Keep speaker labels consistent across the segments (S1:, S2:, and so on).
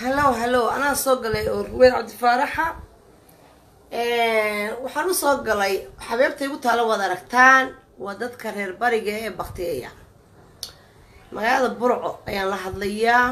S1: hallow hallow anaa soo galay oo ruweyn cabdifaaraxa waxaan u soo galay xabeebta igu taalo waad aragtaan waa dadka reer bariga ee baktiyeya magaalada burco ayaan la hadlayaa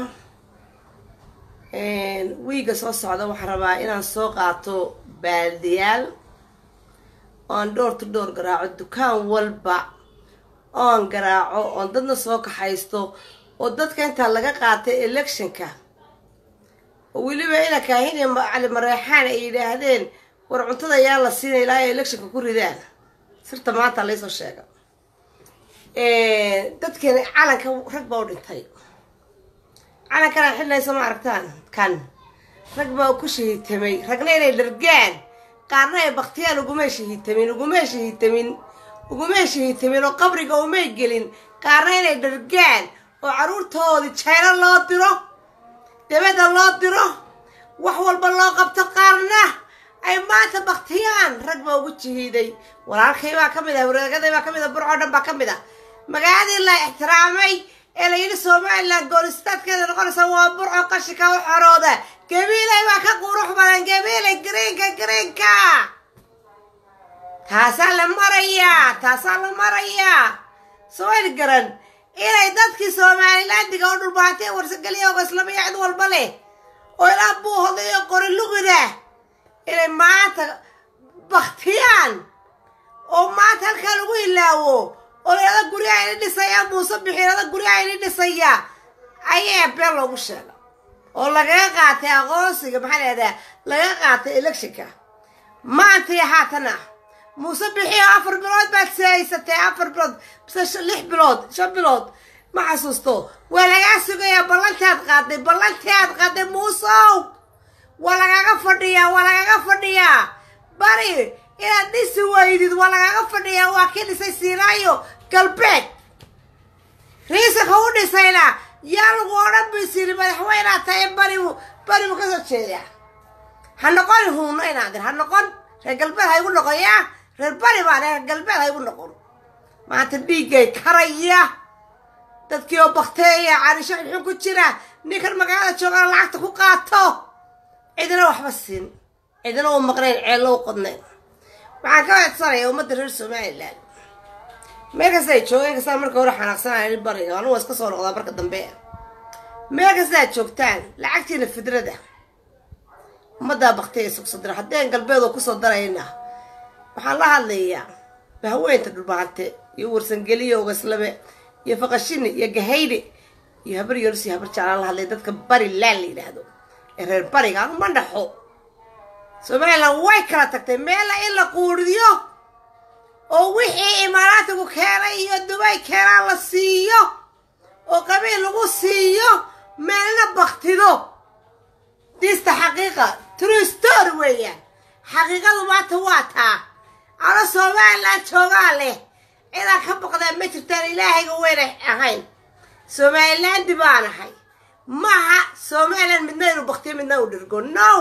S1: wiiga soo socda waxaan rabaa inaan soo qaato baaldiyaal oon dhowr to dhowr garaaco dukaan walba oon garaaco oon dadna soo kaxaysto oo dadka intaa laga qaatay electionka oo weliba ina kaahin iyo cali mareexaan ay yidhaahdeen war cuntada yaa la siinay ilaa ay electionka ku ridaan sirta maanta laysoo sheega dadkeena calanka rag baa u dhintay calankana xidhnaysa ma aragtaan kan rag baa ku shahiitamay ragna inay dhargaan qaarna ay baktiyaan ugumay shahiitamin ugumay shahiitamin ugumay shahiitamin oo qabriga umay gelin qaarna inay dhargaan oo carruurtoodii jaylo loo diro dabadda loo diro wax walba loo qabto qaarna ay maanta baktiyaan rag baa ugu jihiiday walaalkay baa ka mid ah wareegaday baa ka mid ah burcoo dhan baa ka mid ah magaaladii la ixtiraamay ee la yidhi somalilan goolistaadkeeda noqonaysa waa burco qashika u xorooda gabiilay baa ka qurux badan gabiilay greenka greenka taasaa la marayaa taasaa la marayaa sooyl garan inay dadkii somalilandiga oo dhulbaantay warsageliya oga islamiya cid walba leh oo ilaa buuhoda iyo qori lugida inay maanta baktiyaan oo maanta halkaa lagu ilaawo oo layada guryaha ini dhisaya muuse bixiirada guryaha ini dhisaya ayaa been loogu sheega oo lagaga qaatay aqoonsiga maxaa lahahdaa lagaga qaatay electionka maantay haatana muuse bixiyo afar bilood baad sihaysatay afar bilood bise lix bilood shan bilood ma xasuusto waa lagaa sugayaa ballantaad qaaday ballantaad qaaday muusow waa lagaga fadhiyaa waa lagaga fadhiyaa bari inaad dhisi weydid waa lagaga fadhiyaa waa kii dhisay siinaayo galbeed riisanka u dhisayna yaa lagu odhan bisiri madaxweynaa tahay baribu baribu ka soo jeedaa ha noqon huuno inaadir ha noqon reer galbeed ha igu noqon yaa reer bari baa reer galbeed ha igu noqon maanta dhiiggay karaya dadkii oo bakteeya carisho xun ku jira ninkan magaalada joogana lacagta ku qaato cidina waxba siin cidina u maqnayn ceello u qodnayn waxaan ka codsanaya ummadda reer somalilan meel kasta ay joogeen kastaa marka hore xanaaqsanaya bariga anugu waa iska soo noqdaa marka dambe meel kasta aad joogtaan lacagtiina fidrada ummaddaa baktiya sugsadira haddeen galbeed oo kusoo darayna waxaan la hadlayaa bahweynta dhulbaante iyo warsangeliya ogaslabe iyo faqashini iyo gahayde iyo habar yoris iyo habar jeclaan la hadlay dadka bari laan la yidhaahdo ee reer bariga anu ma dhaxo somalilan way kala tagtay meella in la quuriyo oo wixii imaaraatigu keenay iyo dubay keenaan la siiyo oo qabiil lagu siiyo meelna baktido diista xaqiiqa true story weeyaan xaqiiqadu maanta waa taa ano somalilan joogaa leh cidaan ka baqdaa ma jirtaan ilaahayga weynay ahayn somalilandi baan ahay maaha somalilan midna inu baktiyo midna u dhirgo no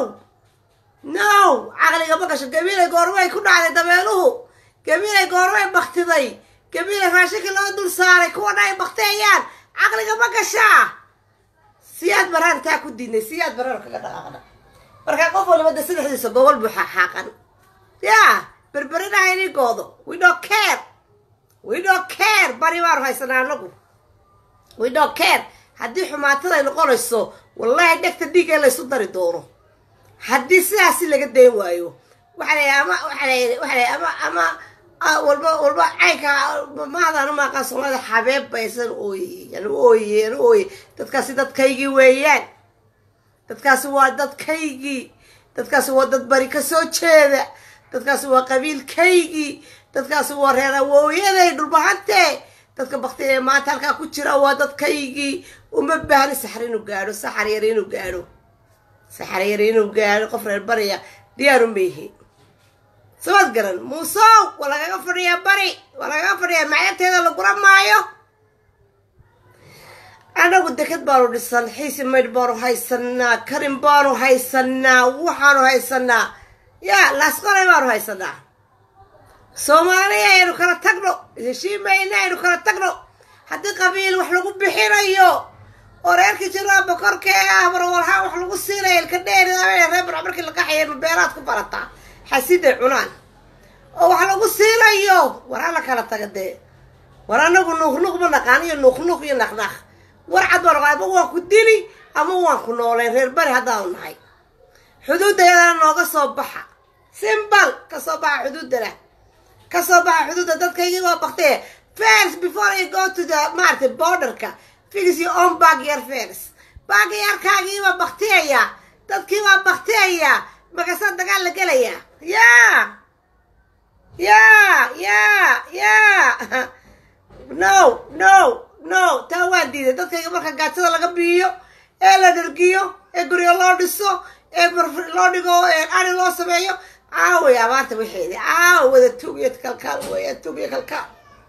S1: no caqliga ma gasho gabiilay goormay ku dhacday dabeeluhu gabiilay goormay baktiday gabiilay raashinka loo dul saaray kuwana ay bakteeyaan caqliga ma gashaa siyaad baraan taa ku diidnay siyaad baraan kaga dhaqaaqna markaa qof waliba de saddexdiisa gobol buu xaaqan yaa berberinaha ini goodo we don't care we don't care bari baanu haysanaa anagu we don't care haddii xumaatada ay noqonayso wallahi dhegta dhiig ee laysu dari doono haddii sidaasi laga dayn waayo waxa la ama waxa la waxa la ama ama walba walba caynka maadaan ma aqaan soomaalida xabeeb baysan ooyey yani ooyey yani ooyey dadkaasi dadkaygii weeyaan dadkaasi waa dadkaygii dadkaasi waa dad bari ka soo jeeda dadkaasi waa qabiilkaygii dadkaasi waa reer awooyaday dhulbahante dadka bakti ee maanta halkaa ku jira waa dadkaygii uma baahni saxar inuu gaadho saxar yar inuu gaadho saxar yar inuu gaadho qof reer bariya diyaar uma yihi sabad garan muusow waa lagaga fadhiyaa bari waa lagaga fadhiyaa macyanteeda lagura maayo anagu deked baanu dhisan xiisi maydh baanu haysanaa karin baanu haysanaa waxaanu haysanaa yaa laasqolay baanu haysanaa soomaaliya aynu kala tagno heshiimayna aynu kala tagno haddii qabiil wax lagu bixinayo oo reerkii jiraa bokorka ee ah barwalhaa wax lagu siinaya ilka dheeri reer burco markii la qaxaya ma beeraad ku barataa xasiday cunaan oo wax lagu siinayo war alla kala taga dee war anagu nuuqnuuq ma naqaan iyo nuuqnuuq iyo naqnaq war cad baa naqaan ama waan ku dili ama waan ku nooleen reer bari haddaanu nahay xuduuddayadana nooga soo baxa simbal ka soo baxa xuduuddana ka soo baxa xuduudda dadkaygii waa baktee first before you go to the maaragtay borderka fix your own backyard first backyardkaagii baa baktiyaya dadkii baa baktiyaya markaasaa dagaal la gelaya yaa yaa yaa yaa no no no taa waan diiday dadkayga marka gaajada laga biiyo ee la dhargiyo ee guryo loo dhiso ee loo dhigo ari loo sameeyo caaway abaarta waxeedi caawa wada tugiyo kalkaal weya tugiyo kalkaal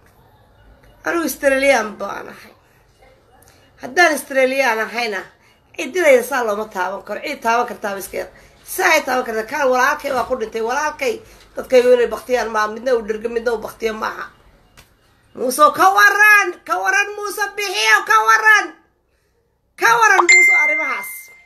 S1: anigu australian baan ahay haddaan australian ahayna cididayda saa looma taaban karo cid taaban kartaaba iskeed saa ay taaban karta kaan walaalkay waa ku dhintay walaalkay dadkaygu inay baktiyaan maa midna uu dhergo midna uu baktiyo maaha muuse ka waran ka waran muuse bixiyo ka waran ka waran muuse arrimahaas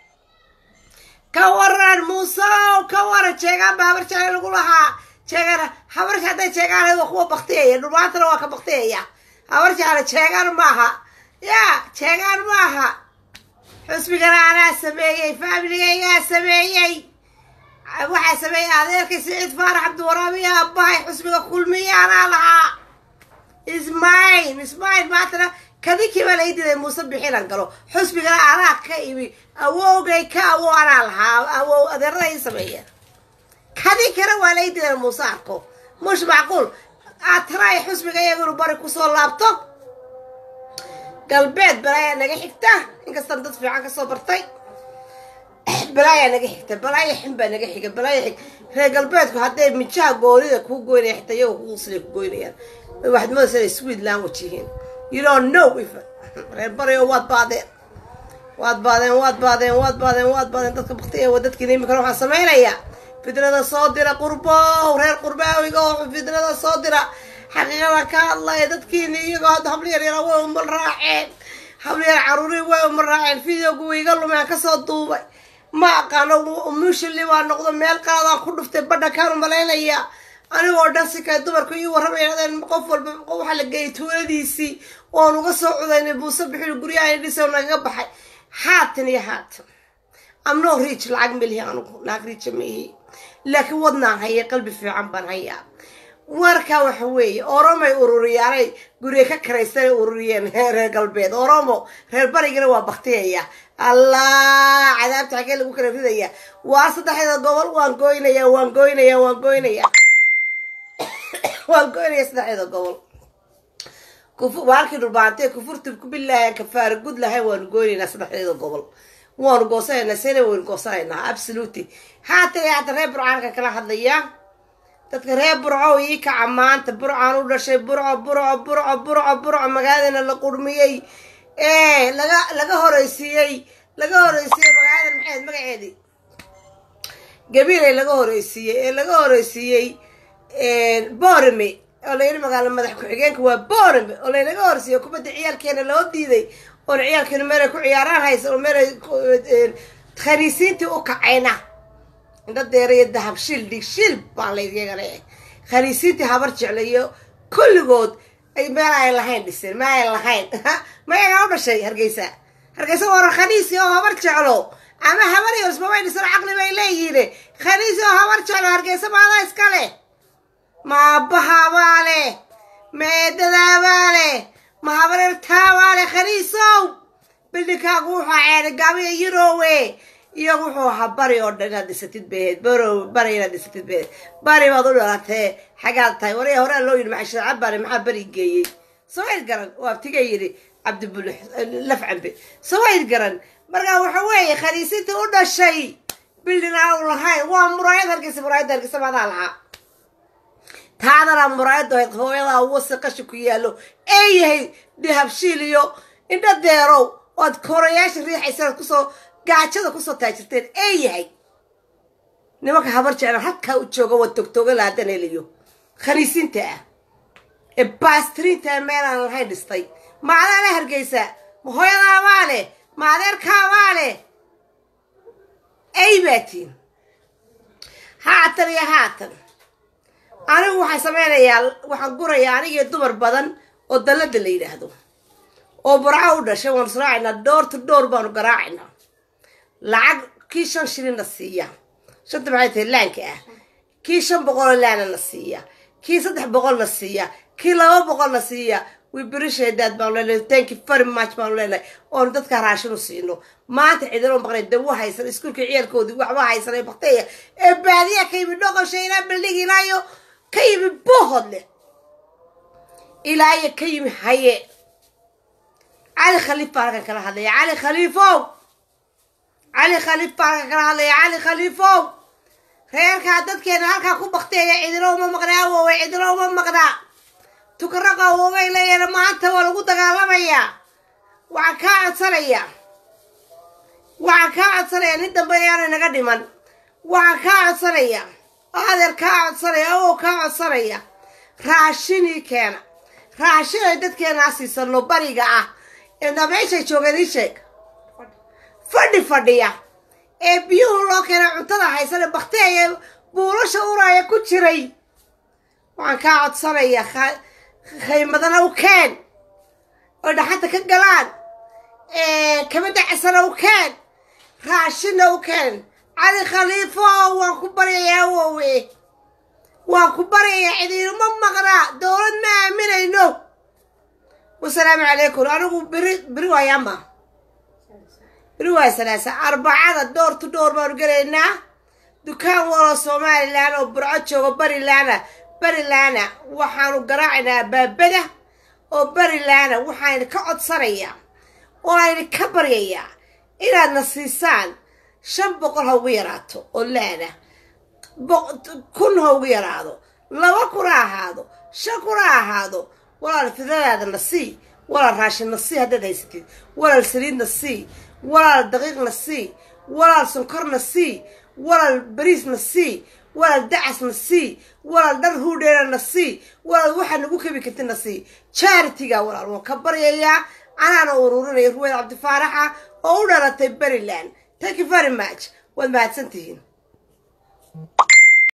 S1: ka waran muuse ka waran jeegaan baa habar jecel lagu lahaa jeegaan habarka hadday jeegaan waa kuwa baktiyaya dhumaantana waa ka baktiyaya habar jecel jeegaan maaha ya jeegaan maaha xusbigana anaa sameeyey faamiligaygaa sameeyey waxaa sameeyey adeerkay siciid faarax cabdiwaraabiya aabbahay xusbiga kulmiya anaa lahaa ismail ismail maantana kadinkii baa lai diday muuse bixinan galo xusbigana anaa ka imi awowgay ka awow anaa lahaa awow adeerada ii sameeyeen kadinkana waa lai diday muuse arko mush macquul aad taraay xusbiga iyagunu bari kusoo laabto galbeed balaayaa naga xigta inkastaan dad fiican kasoo bartay balaayaa naga xigta balaaya xin baa naga xiga balaaya xig reer galbeedku hadday mijaha goonida kuu goynaya xitaa iyago kuusilay ku goynayaan waxaad moodaysa inay sweet language yihiin you don't know if reer barayo waad baadeen waad baadeen waad baadeen waad baadeen waad baadeen dadka baktiya waa dadkiina iminkana waxaan samaynayaa fidrada soo dira qurbow reer qurbaawiga oo fidrada soo dira xaqiiqada ka hadlaya dadkiini iyagoo hadda hablo yar yara way uma raaceen hablo yar caruuri way uma raaceen videogu wayga lumeen kasoo duubay ma aqaano mushili baa noqdo meel qaadaan ku dhuftay badha kaanu malaynaya anigoo dhan si kale dumarku ii warramayadeen qof walba waxaa la geeyay tuuladiisii oon uga soo cudaynay buuse bixil guryaha dhiso nagaga baxay haatan iyo haatan amnoo riij lacag melihi anugu naag riija maihi laakiin wadnaan haya qalbi fiican baan hayaa warka waxa weeye oromay ururiyaanay gurye ka karaysanay ururiyeen reer galbeed oromo reer barigana waa baktiyaya allah cadaabta xagee lagu kala ridaya waa saddexda gobol waan goynaya waan goynaya waan goynaya waan goynaya saddexda gobol waalkii dhulbaantee kufurtub ku bilaahi kafaara gud lahayn waanu goynaynaa saddexdeeda gobol waanu goosanaynaa sena waynu goosanaynaa absolutely haatan haata reer burcaanka kala hadlaya dadka reer burco ii kaca maanta burcaan u dhashay burco burco burco burco burco magaaladana la qurmiyey ee laga laga horeysiiyey laga horeysiiyey magaaladan maxayd magaceedii gabiilay laga horeysiiyey ee laga horeysiiyey borame oo layidhi magaalo madax ku-xigeenka waa borame oo laynaga horeysiiyey kubadda ciyaalkeena loo diiday oon ciyaalkeena meelay ku ciyaaraan haysa oo meelay khaniisiintii u kacayna indha deeraiyo dahab shil dhig shil baan laydiyagana khaniisiintii habar jeclayo kulligood ay meel ay lahayn dhiseen ma ay lahayn mayagaa u dhashay hargeysa hargeysa waran khaniisi oo habar jeclo ama habar yorsmabay dhisan caqli bay leeyihiin khaniisi oo habar jeclo hargeysa maadaa iska leh ma aabbahaabaa leh ma eedadaabaa leh ma habareertaabaa leh khaniisow bildhinkaagu wuxuu ceeday gaabiya yurowe iyagu wuxuu ahaa bari oo dhan inaad dhisatid baheed baro bari inaad dhisatid baheed bari baad u dhalatee xagaad tahay waraya horaa loo yidhi maxaa shirca bari maxaa bari geeyey sawayd garan oo abtiga yidhi cabdibul laf cambe sawayd garan markaa waxa weeye khaniisinta u dhashay bildin aan u lahayn waa muraayad hargeysa muraayadda hargeysa maadaa lahaa taadana muraayadda ahayd hooyadaa wasi qashi ku yaallo ee yahay dahabshiil iyo indha deerow oad korayaasha riixaysa kusoo gaajada kusoo taajirteen ee yahay nimanka habar jeclan halkaa u jooga waa togtooga laadan heliyo khaniisinta ah ee baastiriinta meelaan lahayn dhistay macdaa la hargeysa ma hooyadaabaa leh ma adeerkaabaa leh ay baatiin haatan iyo haatan anigu waxaan samaynayaa waxaan gurayaa anigiyo dumar badan oo dallada la yidhaahdo oo burco u dhashay waanu israacaynaa dhoor to dhoor baanu garaacaynaa lacag kii shan shilinna siiya shanta maxay tahay laanka ah kii shan boqoloo laana na siiya kii saddex boqolna siiya kii laba boqolna siiya wibirisheedaad baanu leenahay thank you very much baanu leenahay oonu dadka raashin u siino maanta cidinoo maqnay dawo haysan iskuulka ciyaalkoodii waxba haysan ee bakteya ee baadiya ka yimi dhoqosha ilaa baldhig ilaayo ka yimi bohodle ilaayo ka yimi haye cali khaliif baa halkan kala hadlaya cali khaliifow cali khaliif baa halkan kala hadlaya cali khaliifow reerkaa dadkeena halkaa ku bakteeya cidino uma maqnaa awowe cidino uma maqnaa tukaraqa awowey leeyana maanta waa lagu dagaalamayaa waxaan kaa codsanayaa waxaan kaa codsanayaa nin dambe ayaanay naga dhiman waxaan kaa codsanayaa oo adeer kaa codsanaya awow kaa codsanaya raashinii keena raashin ay dadkeenaa siisano bariga ah eena meeshay joogeen ii sheeg fadhi fadhiya ee biyuhu loo keenay cuntada haysane bakteeya buulasha uraya ku jiray waxaan kaa codsanayaa khaymadana u keen oo dhaxanta ka galaan kama dacasana u keen raashinna u keen cali khaliifo waan ku baryayaa awowe waan ku baryayaa cidiinuma maqnaa dowlad ma aaminayno wasalaamu calaykum anigu beri beri waayaama beri waa salaasa arbacada door to door baanu gelaynaa dukaan waloo somalilan oo burco joogo barilaana barilaana waxaanu garaacaynaa baabada oo barilaana waxaan ka codsanayaa oo ayna ka baryayaa inaadna siisaan shan boqol ha ugu yaraato oo laana kun ha ugu yaraado laba kun ha ahaado shan kun ha ahaado walaal fidadaada na sii walaal raashin na sii haddaad haysatid walaal saliid na sii walaal daqiiq na sii walaal sonkor na sii walaal bariis na sii walaal dacas na sii walaal dhar huudheena na sii walaal waxaa nagu kebi karti na sii charitiga walaal waan ka baryayaa anaana ururinaya ruweyd cabdifaaraxa oo u dhalatay beriland thank you very much waad mahadsan tihiin